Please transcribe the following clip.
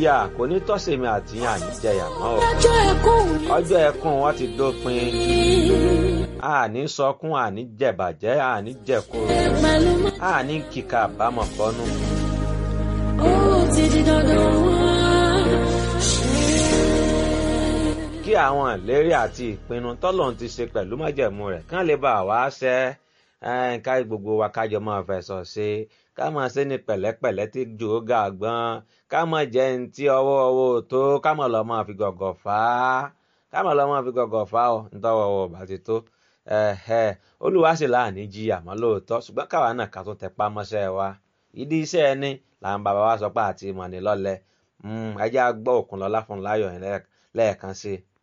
jìyà kò ní tọ́sẹ̀mí àtìyàn àníjẹyà mọ́ o ọjọ́ ẹkún mi ọjọ́ ẹkún wọn ti dópin àní sọkún àní jẹ̀bàjẹ́ àní jẹ̀kúrò pẹ̀lú mọ́. àní kíkà àbámọ̀ bọ́nú. ó ti di dandan wá. kí àwọn ìlérí àti ìpinnu tọ́lọ́run ti ṣe pẹ̀lú májẹ̀mú rẹ̀ kán lè bá wa ṣẹ ẹ́n, ká gbogbo wa kájọ máa fẹ̀sọ̀ ṣe ká máa ṣe ní pẹ̀lẹ́pẹ̀lẹ́ tí jò ó ga gbọ́n ká máa jẹ́ ní tí ọwọ́ ọwọ́ ò tó ká máa lọ máa fi gọ̀gọ̀ fà á ká máa lọ máa fi gọ̀gọ̀ fà á ọ̀ nítọ́wọ́ ọwọ́ bá ti tó ẹ̀hẹ̀, olúwa sì láàní jí àmọ́ lóòótọ́ ṣùgbọ́n káwa náà ká tó tẹpá mọ́ṣẹ́ wa ìdí iṣẹ́ ẹni làwọn bàbá wa sọ pé àti ìmọ̀ ní lọ́lẹ̀ ẹjẹ́ á gbọ́ Òkúnlọ́lá Fúnmiláyọ̀ yẹn lẹ́ẹ̀kan sí i.